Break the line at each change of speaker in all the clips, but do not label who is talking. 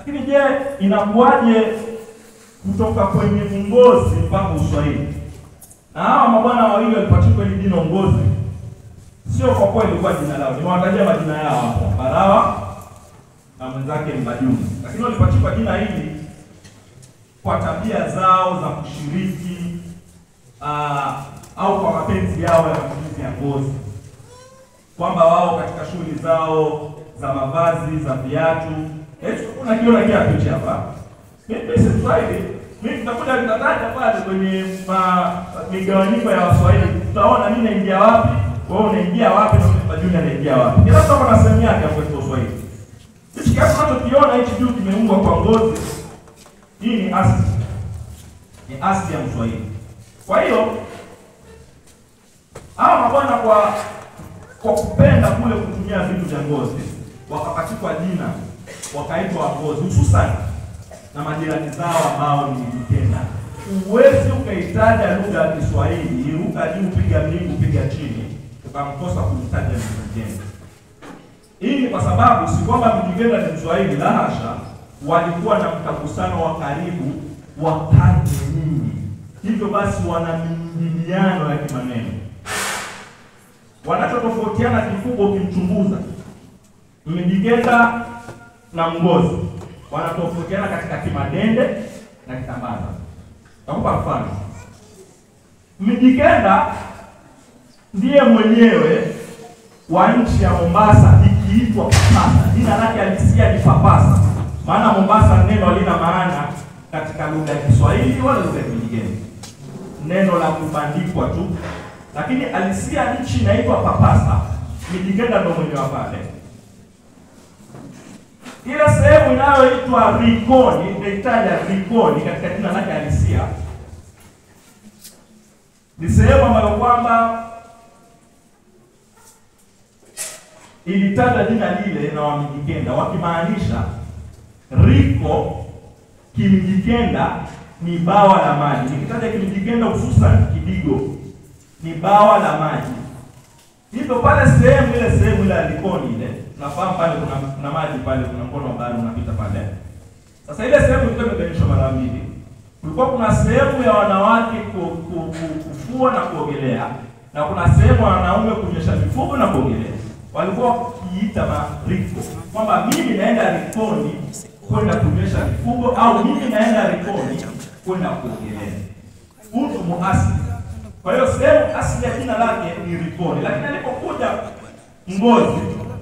Lakini je, inakuwaje kutoka kwenye ungozi mpaka uswahili? Na hawa mabwana wawili walipachikwa hili jina ungozi, sio kwa kuwa ilikuwa jina lao. Nimewatajia majina yao hapa, Barawa na mwenzake Mbajuni, lakini walipachikwa jina hili kwa tabia zao za kushiriki uh, au kwa mapenzi yao ya matumizi ya ngozi, kwamba wao katika shughuli zao za mavazi za viatu, kuna kiona kiatu hichi hapa, mimi si Mswahili, mimi tutakuja nitataja pale kwenye migawanyiko ya Waswahili, tutaona mimi naingia wapi, wewe unaingia wapi, na Mbajuni anaingia wapi. Kila mtu ako na sehemu yake hapo kwa Kiswahili. Hichi kiatu tunachokiona hichi juu kimeungwa kwa ngozi, hii ni asili, ni asili ya Mswahili. Kwa hiyo hawa mabwana kwa kwa kupenda kule kutumia vitu vya ngozi wakapachikwa jina wakaitwa Wangozi, hususan na majirani zao ambao ni Mijikenda. Huwezi ukaitaja lugha ya Kiswahili ruka juu, piga mbingu, piga chini, ukamkosa kumtaja Mijikenda. Hii ni kwa sababu si kwamba Mijikenda ni Mswahili, la hasha, walikuwa na mtagusano wa karibu wa karne nyingi, hivyo basi wana miingiliano ya kimaneno wanachotofautiana kikubwa ukimchunguza Mijikenda na Mgozi wanatofautiana katika kimadende na kitambaza. Nakupa mfano, Mijikenda ndiye mwenyewe wa nchi ya Mombasa ikiitwa Papasa. Jina lake halisia ni Papasa, maana Mombasa neno halina maana katika lugha ya Kiswahili wala lugha ya Mijikenda, neno la kubandikwa tu lakini alisia nchi inaitwa Papasa. Mijikenda ndo mwenye wa pale. Ile sehemu inayoitwa Rikoni, nitaitaja Rikoni katika jina lake halisia, ni sehemu ambayo kwamba ilitaja jina lile na Wamijikenda wakimaanisha Riko Kimijikenda ni bawa la maji. Nikitaja Kimijikenda hususan Kidigo ni bawa la maji. Hivyo pale sehemu ile sehemu ile alikoni ile, nafahamu pale kuna kuna maji pale, kuna mkono wa bahari unapita pale. Sasa ile sehemu ilikuwa imegawanishwa mara mbili. Kulikuwa kuna sehemu ya wanawake ku, ku, ku, kufua na kuogelea na kuna sehemu ya wanaume kunyesha mifugo na kuogelea. Walikuwa wakiita mariko kwamba mimi naenda rikoni kwenda kunyesha mifugo au mimi naenda rikoni kwenda kuogelea. Utu muasili kwa hiyo sehemu asili ya jina lake ni Rikoni, lakini alipokuja Ngozi,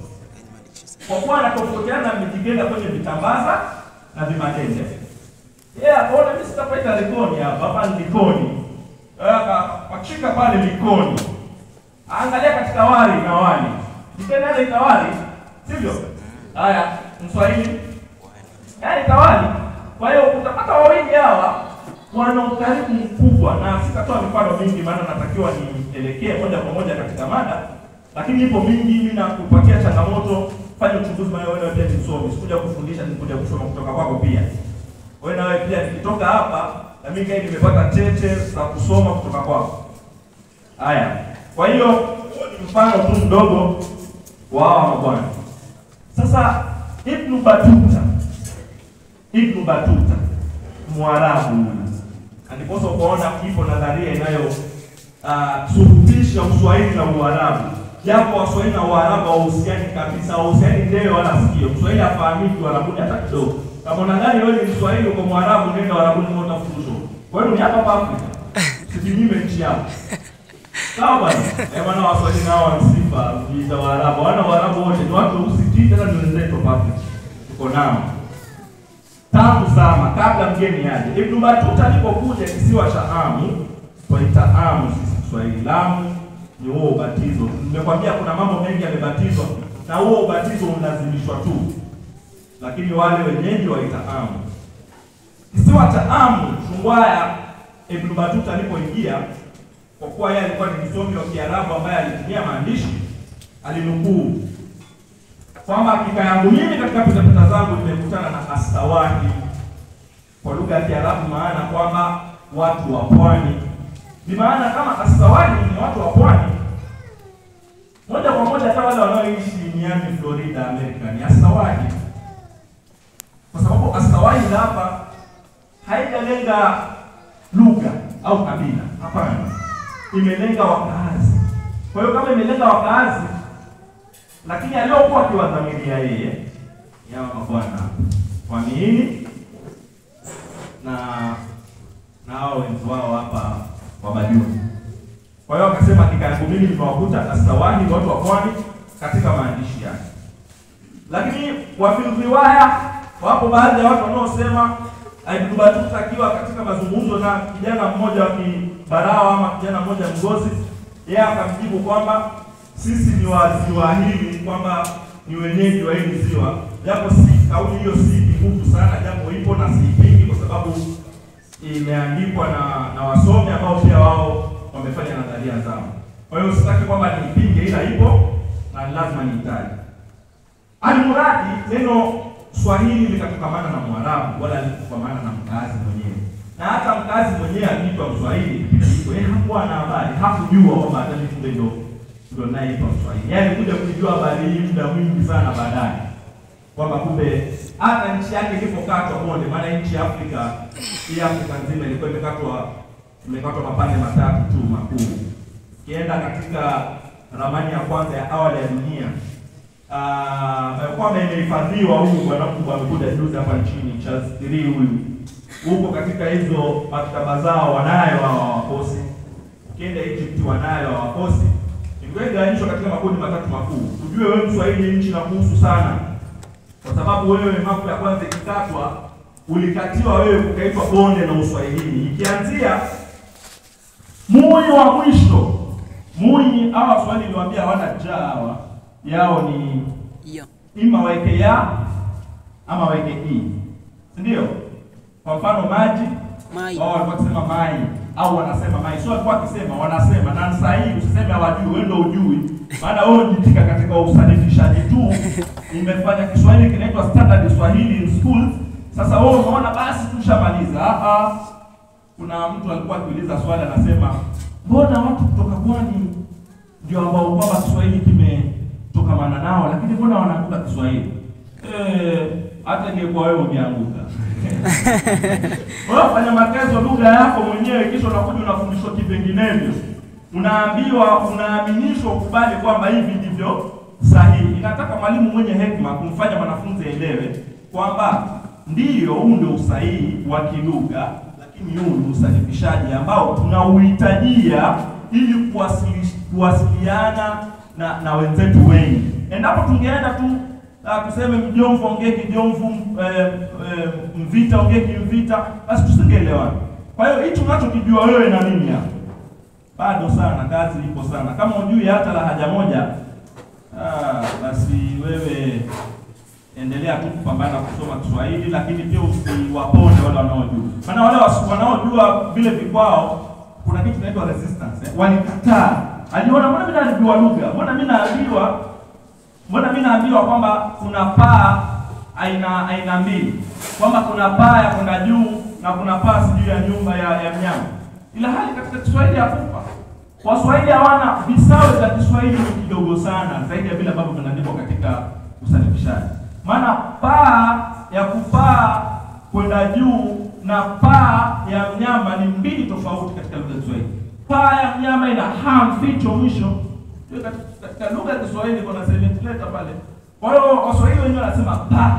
kwa kuwa anatofautiana na Mijikenda kwenye vitambaza na vimadende, yeye akaona mimi sitapaita Rikoni hapa, hapa ni Likoni. Akapachika pale Likoni, angalia katika wali na wali, Mijikenda ile itawali, sivyo? Haya, Mswahili yaani tawali. Kwa hiyo utapata wawili hawa wana ukaribu mkubwa, na sitatoa mifano mingi, maana natakiwa nielekee moja kwa moja katika mada, lakini ipo mingi. Mimi nakupatia changamoto, fanya uchunguzi, maana wewe pia ni msomi, sikuja kufundisha, nikuja kusoma kutoka kwako pia. Wewe na wewe pia, nikitoka hapa na mimi kai nimepata cheche za kusoma kutoka kwako. Haya, kwa hiyo ni mfano tu mdogo wa hawa mabwana. Sasa Ibn Batuta, Ibn Batuta Mwarabu huyu ndiposa ukaona ipo nadharia inayo uh, surutisha Uswahili na Uarabu, japo Waswahili na Uarabu hawahusiani kabisa, hawahusiani ndewe wala sikio. Mswahili hafahamiki Uarabuni hata kidogo. Kama unadhani wewe ni Mswahili uko Mwarabu, nenda Uarabuni moja fundisho. Kwa hiyo ni hapa hapa Afrika, sijinyime nchi yako. Sawa bwana, eh bwana, Waswahili nao wana sifa kujiita Waarabu, wana Waarabu wote ni watu weusi tu, tena ni wenzetu hapa Afrika, tuko nao tangu zama kabla mgeni aje. Ibn Battuta alipokuja kisiwa cha Amu, twaita Amu sisi Kiswahili, Lamu ni huo ubatizo. Nimekwambia kuna mambo mengi yamebatizwa na huo ubatizo unalazimishwa tu, lakini wale wenyeji waita Amu. Kisiwa cha Amu, Chungwaya, Ibn Battuta alipoingia, kwa kuwa yeye alikuwa ni msomi wa Kiarabu ambaye alitumia maandishi, alinukuu kwamba hakika yangu mimi katika pitapita zangu nimekutana na astawahi kwa lugha ya Kiarabu, maana kwamba watu wa pwani. Ni maana kama astawahi ni watu wa pwani, moja kwa moja hata wale wanaoishi Miami, Florida, Amerika ni astawahi, kwa sababu Swahili hapa haijalenga lugha au kabila, hapana, imelenga wakaazi. Kwa hiyo kama imelenga wakaazi, lakini aliyokuwa akiwadhamiria yeye yawa mabwana wamiini na na hao wenzi wao hapa Wabajuni. Kwa hiyo akasema hakika yangu mimi nimewakuta astawahi watu wa pwani katika maandishi yake. Lakini wafilriwaya, wapo baadhi ya watu wanaosema Ibn Battuta akiwa katika mazungumzo na kijana mmoja wa Kibarawa ama kijana mmoja Mgozi, yeye akamjibu kwamba sisi ni waziwa hili, kwamba ni wenyeji wa hili ziwa, japo si kauli hiyo si nguvu sana, japo ipo na siipingi kwa sababu imeandikwa na na wasomi ambao pia wao wamefanya nadharia zao. Kwa hiyo sitaki kwamba niipinge, ila ipo na lazima niitaje. Almuradi neno Swahili likatokamana na Mwarabu wala likutokamana na mkazi mwenyewe, na hata mkazi mwenyewe akiitwa Mswahili hivyo, yeye hakuwa na habari, hakujua kwamba hata mimi ndo ndo naitwa Mswahili. Yaani kuja kujua habari hii muda mwingi sana baadaye, kwamba kumbe hata nchi yake ilipokatwa bonde, maana nchi ya Afrika hii Afrika nzima ilikuwa imekatwa imekatwa mapande matatu tu makuu. Ukienda katika ramani ya kwanza ya awali ya dunia kwamba imehifadhiwa huyu bwana mkubwa amekuja juzi hapa nchini Charles Tiri huyu huko katika hizo maktaba zao wanayo hawa wakosi. Ukienda Egypt wanayo hawa wakosi, ikigawanishwa katika makundi matatu makuu. Ujue wewe Mswahili nchi na kuhusu sana, kwa sababu wewe mapu ya kwanza ikikatwa ulikatiwa wewe ukaitwa bonde na Uswahilini, ikianzia mui wa mwisho mui. Hawa Waswahili niliwaambia hawana njaa hawa yao ni
Iyo.
ima waweke ya ama waweke i, si ndio? Kwa mfano maji,
Mai.
wao walikuwa wakisema mai au wanasema mai, sio walikuwa wakisema, wanasema. Na saa hii usiseme hawajui, wewe ndio ujui, maana wewe unajitika katika usanifishaji tu. Nimefanya Kiswahili kinaitwa standard Swahili in schools. Sasa wewe unaona basi tushamaliza. Ah ah, kuna mtu alikuwa akiuliza swali, anasema mbona watu kutoka pwani ndio ambao kwamba Kiswahili kimetokamana nao, lakini mbona wanaanguka Kiswahili? Eh, hata ingekuwa wewe ungeanguka. Wewe fanya matezo lugha yako mwenyewe, kisha unakuja unafundishwa kivinginevyo, unaambiwa, unaaminishwa ukubali kwamba hivi ndivyo sahihi. Inataka mwalimu mwenye hekima kumfanya mwanafunzi aelewe kwamba ndiyo, huu ndio usahihi wa kilugha, lakini huu ni usanifishaji ambao tunauhitajia ili kuwasili- kuwasiliana na na wenzetu wengi. Endapo tungeenda tu uh, tuseme Mjomvu ongee Kijomvu, eh, eh, Mvita ongee Kimvita, basi tusingeelewana. Kwa hiyo hichi unachokijua wewe na mimi hapa bado sana, kazi ipo sana. Kama hujui hata lahaja moja, ah, basi wewe endelea tu kupambana kusoma Kiswahili, lakini pia usiwaponde wale wanaojua, maana wale wasi- wanaojua vile vikwao, kuna kitu kinaitwa resistance eh? Walikataa, aliona mbona mimi naambiwa lugha, mbona mimi naambiwa, mbona mimi naambiwa kwamba kuna paa aina aina mbili, kwamba kuna paa ya kwenda juu na kuna paa sijui ya nyumba ya, ya mnyama, ila hali katika Kiswahili hakupa Waswahili hawana visawe vya Kiswahili ni kidogo sana zaidi ya vile ambavyo vinaandikwa katika usanifishaji. Maana paa ya kupaa kwenda juu na paa ya mnyama ni mbili tofauti katika lugha ya Kiswahili. Paa ya mnyama ina ha mficho mwisho. Hiyo katika, katika lugha ya Kiswahili kuna silent letter pale. Kwa hiyo Waswahili wenyewe wanasema paa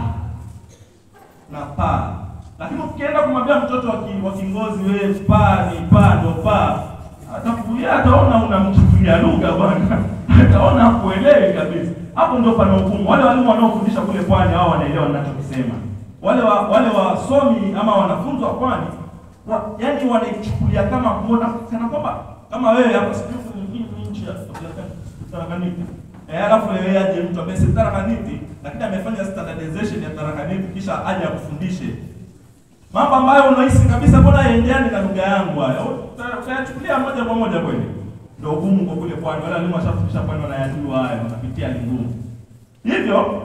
na paa. Lakini ukienda kumwambia mtoto wa ki- wa Kingozi wewe paa ni paa ndo paa, atakuya ataona unamchukulia lugha bwana, ataona hakuelewi kabisa. Hapo ndio pana hukumu. Wale walimu wanaofundisha kule pwani hao wanaelewa ninachokisema. Wale wa, wale wasomi ama wanafunzi wa pwani wa, yani wanaichukulia kama mbona kana kwamba kama wewe hapo sijui ni ni nchi ya Tarakaniti. Eh, alafu wewe aje mtu ambaye si Tarakaniti lakini amefanya standardization ya Tarakaniti kisha aje akufundishe mambo ambayo unahisi kabisa mbona yaendeani na lugha yangu haya. Uta- Utayachukulia moja kwa moja kweli. Ndio ugumu kwa kule pwani. Wale walimu washafundisha pwani wanayajua haya, wanapitia ni ngumu. Hivyo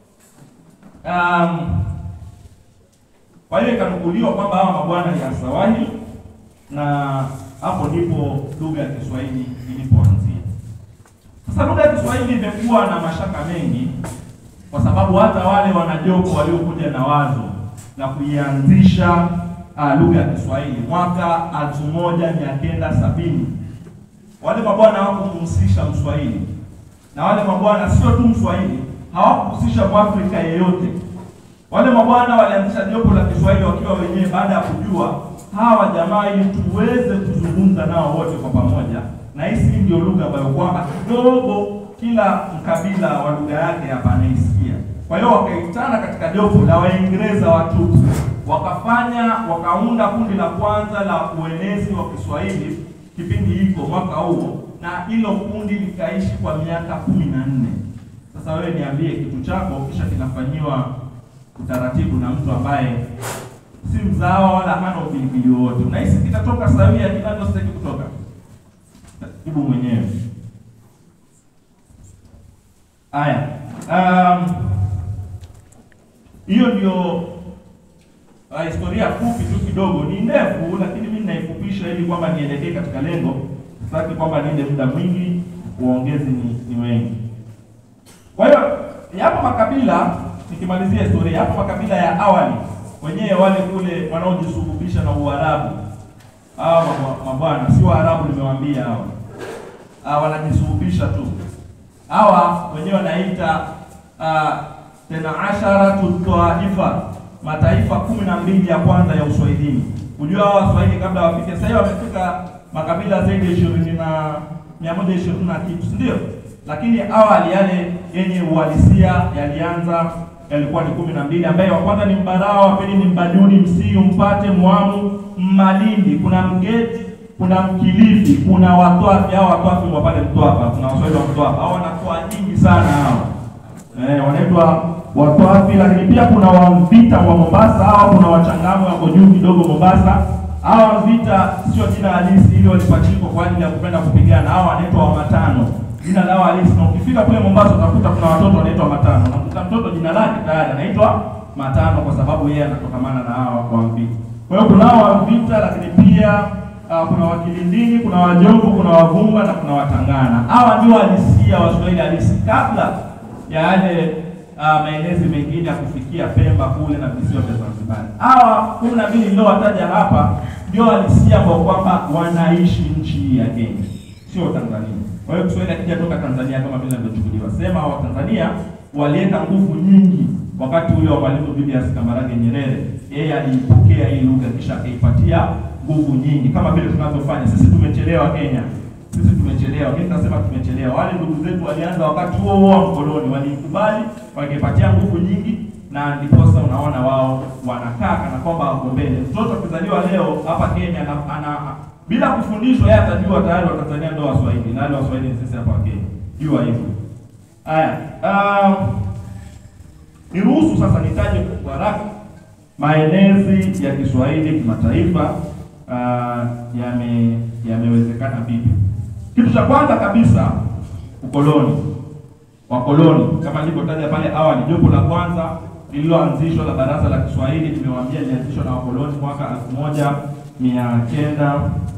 um, kwa hiyo ikanukuliwa kwamba hawa mabwana ni Asawahili na hapo ndipo lugha ya Kiswahili ilipoanzia. Sasa lugha ya Kiswahili imekuwa na mashaka mengi, kwa sababu hata wale wanajoko waliokuja na wazo na kuianzisha uh, lugha ya Kiswahili mwaka elfu moja mia kenda sabini. Wale mabwana hawakumhusisha Mswahili, na wale mabwana sio tu Mswahili, hawakuhusisha Mwafrika yeyote. Wale mabwana walianzisha jopo la Kiswahili wakiwa wenyewe, baada ya kujua hawa jamaa, ili tuweze kuzungumza nao wote kwa pamoja, na hisi ndio lugha ambayo kwamba kidogo kila mkabila wa lugha yake hapa anaisikia. Kwa hiyo wakaitana katika jopo la Waingereza watupu, wakafanya wakaunda kundi la kwanza la uenezi wa Kiswahili kipindi hiko mwaka huo, na hilo kundi likaishi kwa miaka kumi na nne. Sasa wewe niambie, kitu chako kisha kinafanyiwa utaratibu na mtu ambaye si mzawa wala hana upilipili wowote, unahisi kitatoka sawia kinachostahili kutoka? Jibu mwenyewe. Haya, um, hiyo ndio uh, historia fupi tu kidogo, ni ndefu, lakini mimi naifupisha ili kwamba nielekee katika lengo. Sitaki kwamba niende muda mwingi, uongezi ni, ni wengi. Kwa hiyo yapo makabila, nikimalizia historia, yapo makabila ya awali wenyewe wale kule wanaojisuluhisha na Uarabu. Hawa mabwana si Waarabu, nimewaambia hawa hawa wanajisuluhisha tu. Hawa wenyewe wanaita uh, tena asharatu taifa, mataifa kumi na mbili ya kwanza ya Uswahilini. Unajua hawa Waswahili kabla wafike, sasa hivi wamefika makabila zaidi ya ishirini na mia moja ishirini na kitu, si ndio? Lakini awali yale yenye uhalisia yalianza yalikuwa ni kumi na mbili ambaye wa kwanza ni Mbarawa, wa pili ni Mbaduni, Msiu, Mpate, Mwamu, Mmalindi, kuna Mgeti, kuna Mkilifi, kuna Watwafi. Hao Watwafi wa pale Mtwapa, kuna Waswahili wa Mtwapa, hao wanakuwa nyingi sana hao eh, wanaitwa Watwafi. Lakini pia kuna Wamvita wa Mombasa, hao kuna Wachangamwe wako juu kidogo Mombasa. Hawa Wamvita sio jina halisi, ili walipachikwa kwa ajili ya kupenda kupigana. Hao wanaitwa Wamatano jina lao halisi, na ukifika kule Mombasa utakuta kuna watoto wanaitwa Matano. Unakuta mtoto jina lake tayari anaitwa Matano kwa sababu yeye anatokamana na hawa Wamvita. Kwa hiyo kuna hawa Wamvita, lakini pia uh, kuna Wakilindini, kuna Wajombo, kuna Wavumba na kuna Watangana. Hawa ndio halisia Waswahili halisi kabla ya yale uh, maenezi mengine ya kufikia Pemba kule na visiwa vya Zanzibar. Hawa kumi na mbili niliowataja hapa ndio halisia ambao kwamba wanaishi nchi hii ya Kenya, sio Tanzania. Kwa hiyo Kiswahili akija toka Tanzania kama vile inavyochukuliwa. Sema wa Tanzania waliweka nguvu nyingi wakati ule wa Mwalimu Julius Kambarage Nyerere. Yeye aliipokea hii lugha kisha akaipatia nguvu nyingi kama vile tunavyofanya sisi. Tumechelewa Kenya, sisi tumechelewa. Mimi nasema tumechelewa. Wale ndugu zetu walianza wakati huo huo wa mkoloni, waliikubali wakaipatia nguvu nyingi, na ndiposa unaona wao wanakaa kana kwamba wako mbele. Mtoto akizaliwa leo hapa Kenya ana, ana bila kufundishwa yeye atajua tayari Watanzania ndio Waswahili na wale Waswahili sisi hapa Kenya. Jua hivyo. Haya, uh, niruhusu sasa nitaje kwa haraka maenezi ya Kiswahili kimataifa uh, yame yamewezekana vipi. Kitu cha kwanza kabisa ukoloni. Wakoloni kama nilivyotaja pale awali, jopo la kwanza lililoanzishwa la Baraza la Kiswahili nimewaambia lilianzishwa na wakoloni mwaka elfu moja mia kenda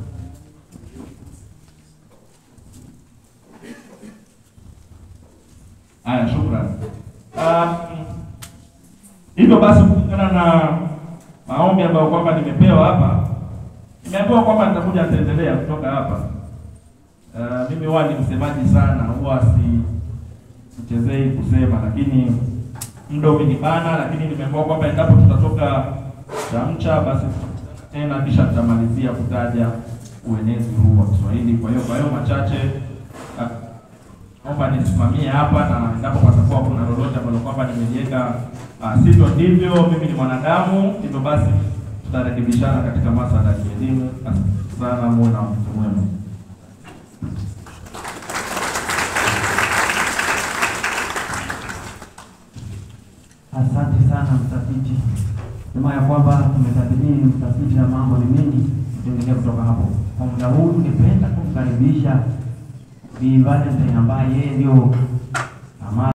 Haya, shukrani. Um, hivyo basi kulingana na maombi ambayo kwamba nimepewa hapa, nimeambiwa kwamba nitakuja nitaendelea kutoka hapa. Uh, mimi huwa ni msemaji sana, huwa si sichezei kusema, lakini muda umenibana, lakini nimeambiwa kwamba endapo tutatoka chamcha basi tena kisha tutamalizia kutaja uenezi huu wa Kiswahili. Kwa hiyo kwa hiyo machache naomba nisimamie hapa, na endapo patakuwa kuna lolote ambalo kwamba nimeliweka uh, sivyo ndivyo, mimi ni mwanadamu, hivyo basi tutarekebishana katika masuala ya kielimu. Asante sana, muwe na wakati mwema.
Asante sana mtafiti, sema ya kwamba tumetathmini mtafiti na mambo ni mengi, tutaendelea kutoka hapo. Kwa muda huu tungependa kumkaribisha Bi Valentine ambaye yeye ndio